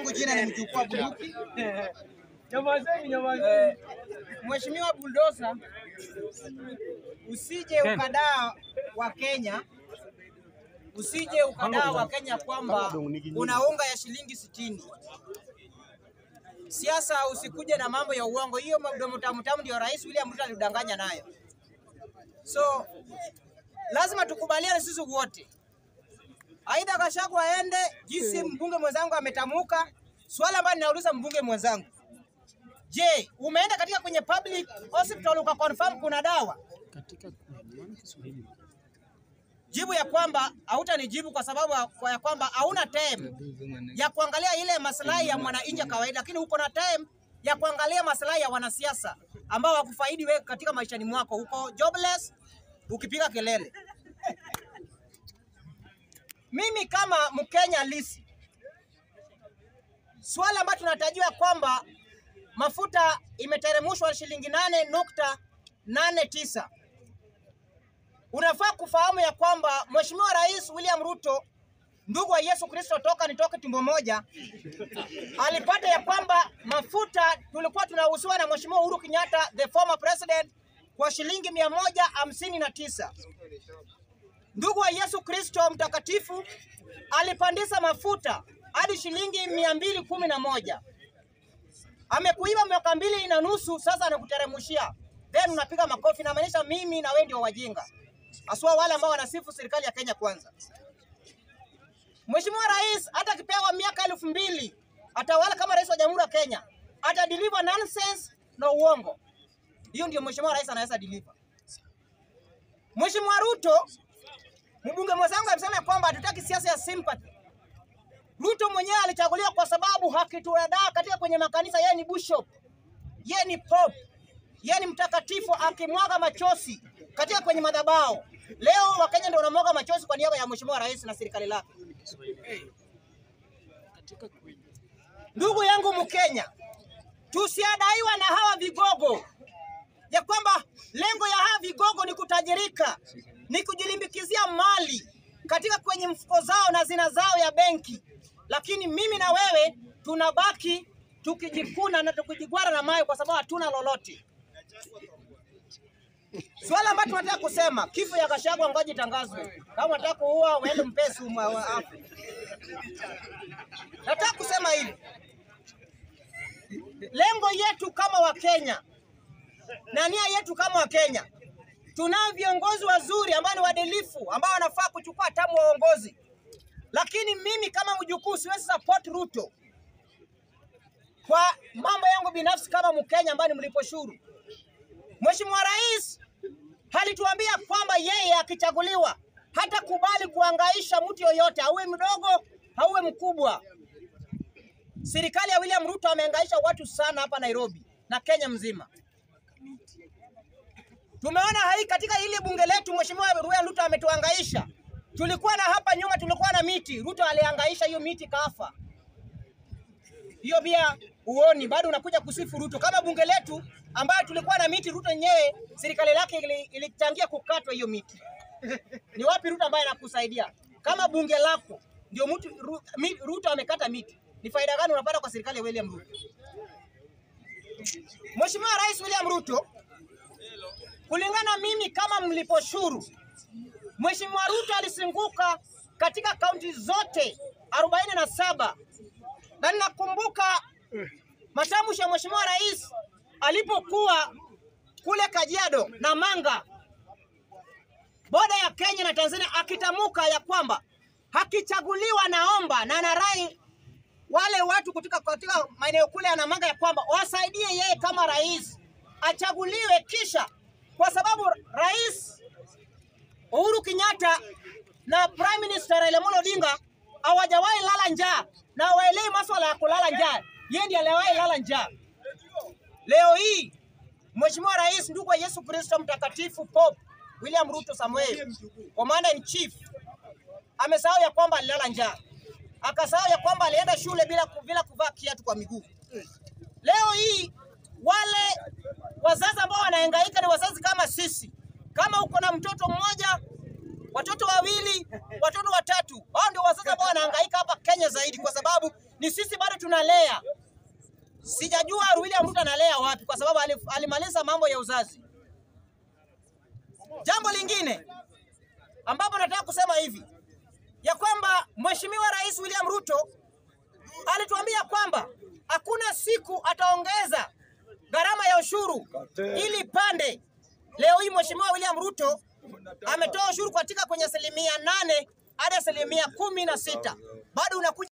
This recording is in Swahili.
langu jina ni mjukuu wa bunduki. Nyamazeni, nyamazeni. Eh, Mheshimiwa Bulldozer, usije ukadaa wa Kenya, usije ukadaa wa Kenya kwamba una unga ya shilingi sitini. Siasa usikuje na mambo ya uongo, hiyo mdomo tamu tamu ndio Rais William Ruto alidanganya nayo. So lazima tukubaliane sisi wote, aidha Gachagua aende, jinsi mbunge mwenzangu ametamuka. Swala ambalo ninauliza mbunge mwenzangu Je, umeenda katika kwenye public hospital ukaconfirm kuna dawa? Jibu ya kwamba hautanijibu kwa sababu kwa ya kwamba hauna time ya kuangalia ile maslahi ya mwananchi wa kawaida, lakini uko na time ya kuangalia maslahi ya wanasiasa ambao wakufaidi wewe katika maishani mwako. Uko jobless ukipiga kelele. Mimi kama Mkenya halisi, swala ambalo tunatarajiwa kwamba mafuta imeteremushwa shilingi nane nukta nane tisa. Unafaa kufahamu ya kwamba Mheshimiwa Rais William Ruto, ndugu wa Yesu Kristo toka nitoke tumbo moja, alipata ya kwamba mafuta tulikuwa tunauziwa na Mheshimiwa Uhuru Kenyatta, the former president, kwa shilingi mia moja hamsini na tisa. Ndugu wa Yesu Kristo mtakatifu alipandisha mafuta hadi shilingi mia mbili kumi na moja amekuiba miaka mbili na nusu, sasa anakuteremshia, then unapiga makofi. Namaanisha mimi na wewe ndio wajinga, haswa wale ambao wanasifu serikali ya Kenya Kwanza. Mheshimiwa Rais hata akipewa miaka elfu mbili atawala kama rais wa Jamhuri ya Kenya, ata deliver nonsense na uongo. Hiyo ndio Mheshimiwa Rais anaweza deliver. Mheshimiwa Ruto, mbunge mwenzangu amesema kwamba hatutaki siasa ya sympathy. Ruto mwenyewe alichaguliwa kwa sababu hakituradaa katika kwenye makanisa. Yeye ni bishop, yeye ni pope, yeye ni mtakatifu, akimwaga machozi katika kwenye madhabahu. Leo Wakenya ndio wanamwaga machozi kwa niaba ya mheshimiwa rais na serikali lake. Ndugu yangu Mkenya, tusiadaiwa na hawa vigogo ya kwamba lengo ya hawa vigogo ni kutajirika, ni kujilimbikizia mali katika kwenye mfuko zao na zina zao ya benki lakini mimi na wewe tunabaki tukijikuna na tukijigwara na mayo kwa sababu hatuna lolote. Swala ambalo tunataka kusema, kifo ya Gachagua ngoja itangazwe. Kama unataka kuua uende mpesi afu. Nataka kusema hivi, lengo yetu kama Wakenya na nia yetu kama Wakenya, tunao viongozi wazuri ambao ni waadilifu ambao wanafaa kuchukua hatamu wa uongozi lakini mimi kama mjukuu siwezi support Ruto kwa mambo yangu binafsi kama Mkenya ambaye ni mlipo shuru. Mheshimiwa Rais alituambia kwamba yeye akichaguliwa hata kubali kuangaisha mtu yoyote, auwe mdogo auwe mkubwa. Serikali ya William Ruto ameangaisha watu sana hapa Nairobi na Kenya mzima. Tumeona hai katika ile bunge letu, Mheshimiwa William Ruto ametuangaisha tulikuwa na hapa nyuma, tulikuwa na miti. Ruto alihangaisha hiyo miti kafa. Hiyo pia uoni, bado unakuja kusifu Ruto kama bunge letu ambayo tulikuwa na miti. Ruto yenyewe serikali yake ilichangia kukatwa hiyo miti. Ni wapi Ruto ambaye anakusaidia? Kama bunge lako ndio mtu Ruto amekata miti, ni faida gani unapata kwa serikali ya William Ruto? Mheshimiwa Rais William Ruto, kulingana mimi kama mliposhuru Mheshimiwa Ruto alisinguka katika kaunti zote arobaini na saba na ninakumbuka matamshi ya Mheshimiwa Rais alipokuwa kule Kajiado na Manga, boda ya Kenya na Tanzania, akitamuka ya kwamba hakichaguliwa, naomba na narai wale watu kutoka katika maeneo kule ya Namanga ya kwamba wasaidie yeye kama rais achaguliwe, kisha kwa sababu rais Uhuru Kenyatta na Prime Minister Raila Amolo Odinga hawajawahi lala njaa na hawaelewi masuala ya kulala njaa. Yeye ndiye aliyewahi lala njaa. Leo hii Mheshimiwa Rais, ndugu wa Yesu Kristo mtakatifu, Pope William Ruto Samuel, Commander in Chief, amesahau ya kwamba alilala njaa, akasahau ya kwamba alienda shule bila, bila kuvaa kiatu kwa miguu. Leo hii wale wazazi ambao wanahangaika ni wazazi kama sisi. Kama uko na mtoto mmoja watoto wawili, watoto watatu. Hao ndio wazazi ambao wanahangaika hapa Kenya zaidi, kwa sababu ni sisi bado tunalea. Sijajua William Ruto analea wapi, kwa sababu alif- alimaliza mambo ya uzazi. Jambo lingine ambapo nataka kusema hivi ya kwamba Mheshimiwa Rais William Ruto alituambia kwamba hakuna siku ataongeza gharama ya ushuru ili pande. Leo hii Mheshimiwa William Ruto ametoa ushuru katika kwenye asilimia nane hadi asilimia kumi na sita bado unakuja